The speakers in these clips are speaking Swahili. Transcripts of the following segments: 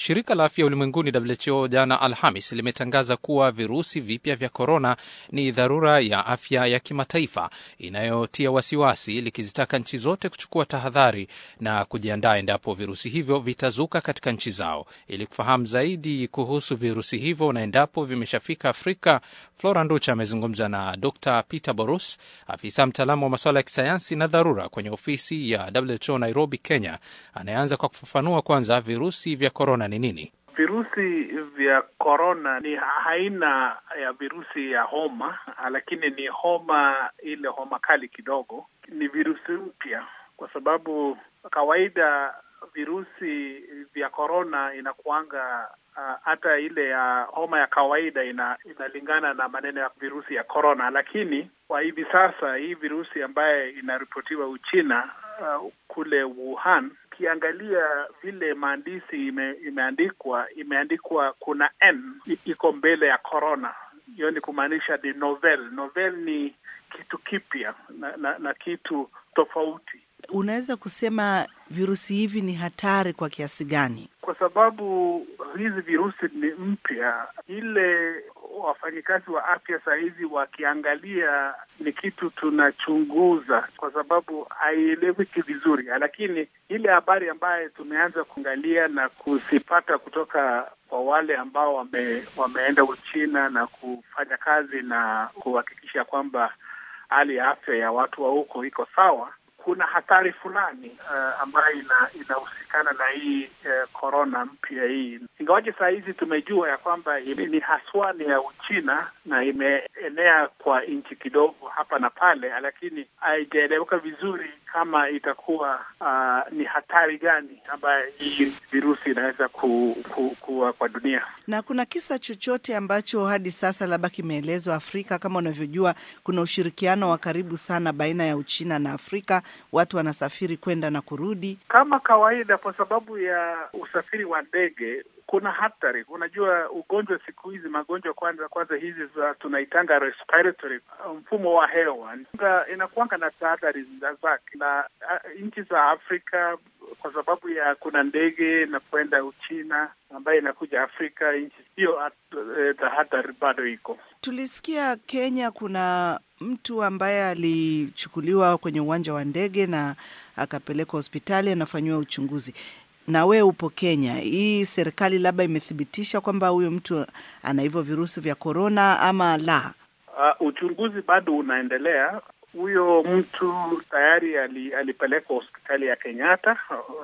Shirika la Afya Ulimwenguni WHO jana Alhamis limetangaza kuwa virusi vipya vya korona ni dharura ya afya ya kimataifa inayotia wasiwasi, likizitaka nchi zote kuchukua tahadhari na kujiandaa endapo virusi hivyo vitazuka katika nchi zao. Ili kufahamu zaidi kuhusu virusi hivyo na endapo vimeshafika Afrika, Flora Nducha amezungumza na Dr Peter Borus, afisa mtaalamu wa masuala ya kisayansi na dharura kwenye ofisi ya WHO Nairobi, Kenya, anayeanza kwa kufafanua kwanza virusi vya korona ni nini. Virusi vya korona ni aina ya virusi ya homa, lakini ni homa ile homa kali kidogo. Ni virusi mpya kwa sababu kawaida virusi vya korona inakuanga hata uh, ile ya homa ya kawaida ina, inalingana na maneno ya virusi ya korona, lakini kwa hivi sasa hii virusi ambaye inaripotiwa Uchina uh, kule Wuhan, ukiangalia vile maandishi ime, imeandikwa imeandikwa kuna n iko mbele ya korona. Hiyo ni kumaanisha ni novel. Novel ni kitu kipya na, na, na kitu tofauti. Unaweza kusema virusi hivi ni hatari kwa kiasi gani? Kwa sababu hizi virusi ni mpya, ile wafanyikazi wa afya saa hizi wakiangalia ni kitu tunachunguza, kwa sababu haieleweki vizuri, lakini ile habari ambayo tumeanza kuangalia na kuzipata kutoka kwa wale ambao wame, wameenda Uchina na kufanya kazi na kuhakikisha kwamba hali ya afya ya watu wa huko iko sawa kuna hatari fulani uh, ambayo ina, inahusikana na hii korona uh, mpya hii, ingawaje saa hizi tumejua ya kwamba ni haswa ni ya Uchina na imeenea kwa nchi kidogo hapa na pale, lakini haijaeleweka vizuri kama itakuwa uh, ni hatari gani ambayo hii virusi inaweza ku, ku, kuwa kwa dunia. Na kuna kisa chochote ambacho hadi sasa labda kimeelezwa Afrika? Kama unavyojua kuna ushirikiano wa karibu sana baina ya Uchina na Afrika watu wanasafiri kwenda na kurudi kama kawaida. Kwa sababu ya usafiri wa ndege, kuna hatari. Unajua, ugonjwa siku hizi, magonjwa kwanza kwanza hizi za tunaitanga respiratory, mfumo wa hewa inakuanga na tahadhari zake, na nchi za Afrika kwa sababu ya kuna ndege na kwenda Uchina ambayo inakuja Afrika, nchi hiyo tahadhari bado iko. Tulisikia Kenya kuna mtu ambaye alichukuliwa kwenye uwanja wa ndege na akapelekwa hospitali anafanyiwa uchunguzi. Na we upo Kenya, hii serikali labda imethibitisha kwamba huyo mtu ana hivyo virusi vya korona ama la? Uh, uchunguzi bado unaendelea. Huyo mtu tayari ali, alipelekwa hospitali ya Kenyatta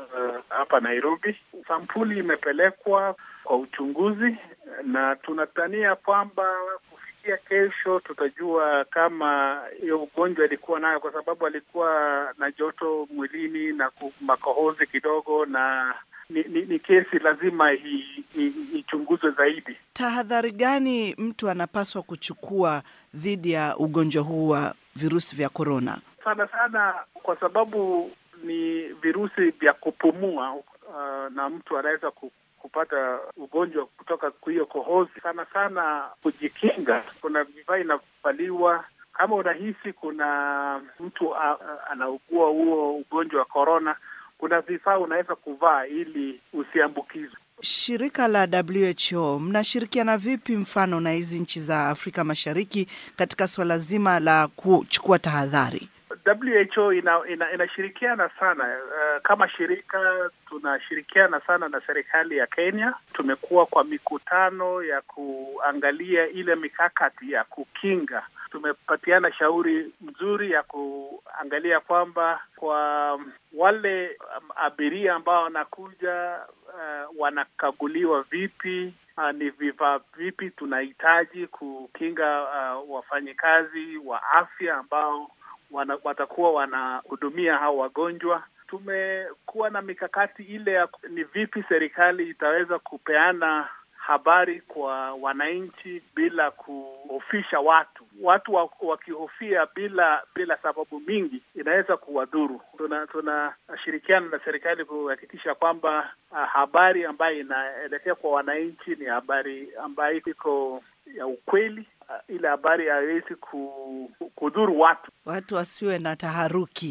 hapa uh, Nairobi. Sampuli imepelekwa kwa uchunguzi na tunatania kwamba kufikia kesho tutajua kama hiyo ugonjwa alikuwa nayo, kwa sababu alikuwa na joto mwilini na makohozi kidogo, na ni, ni, ni kesi lazima ichunguzwe zaidi. Tahadhari gani mtu anapaswa kuchukua dhidi ya ugonjwa huu wa virusi vya korona? Sana sana kwa sababu ni virusi vya kupumua, uh, na mtu anaweza kupata ugonjwa kutoka kwa hiyo kohozi. Sana sana kujikinga, kuna vifaa inavaliwa. Kama unahisi kuna mtu anaugua huo ugonjwa wa korona, kuna vifaa unaweza kuvaa ili usiambukizwe. Shirika la WHO mnashirikiana vipi, mfano na hizi nchi za Afrika Mashariki katika suala zima la kuchukua tahadhari? WHO ina, ina, inashirikiana sana uh, kama shirika tunashirikiana sana na serikali ya Kenya. Tumekuwa kwa mikutano ya kuangalia ile mikakati ya kukinga. Tumepatiana shauri mzuri ya kuangalia kwamba kwa wale um, abiria ambao wanakuja uh, wanakaguliwa vipi, uh, ni vifaa vipi tunahitaji kukinga uh, wafanyikazi wa afya ambao wana, watakuwa wanahudumia hao wagonjwa. Tumekuwa na mikakati ile ya ni vipi serikali itaweza kupeana habari kwa wananchi bila kuhofisha watu. Watu wakihofia bila bila sababu mingi inaweza kuwadhuru. Tunashirikiana tuna na serikali kuhakikisha kwamba uh, habari ambayo inaelekea kwa wananchi ni habari ambayo iko ya ukweli. Uh, ile habari haiwezi kudhuru watu, watu wasiwe na taharuki.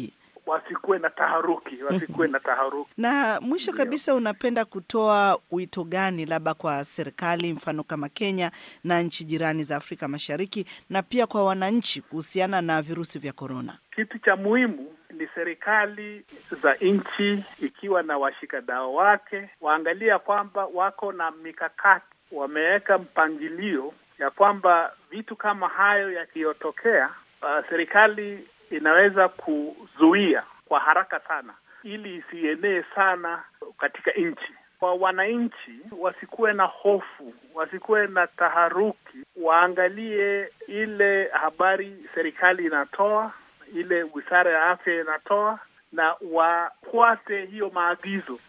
wasikuwe na taharuki, wasikuwe na taharuki. Na mwisho Ndio. kabisa, unapenda kutoa wito gani labda kwa serikali, mfano kama Kenya na nchi jirani za Afrika Mashariki, na pia kwa wananchi kuhusiana na virusi vya korona? Kitu cha muhimu ni serikali za nchi ikiwa na washikadau wake waangalia kwamba wako na mikakati, wameweka mpangilio ya kwamba vitu kama hayo yakiyotokea, uh, serikali inaweza kuzuia kwa haraka sana ili isienee sana katika nchi. Kwa wananchi wasikuwe na hofu, wasikuwe na taharuki, waangalie ile habari serikali inatoa, ile wizara ya afya inatoa, na wafuate hiyo maagizo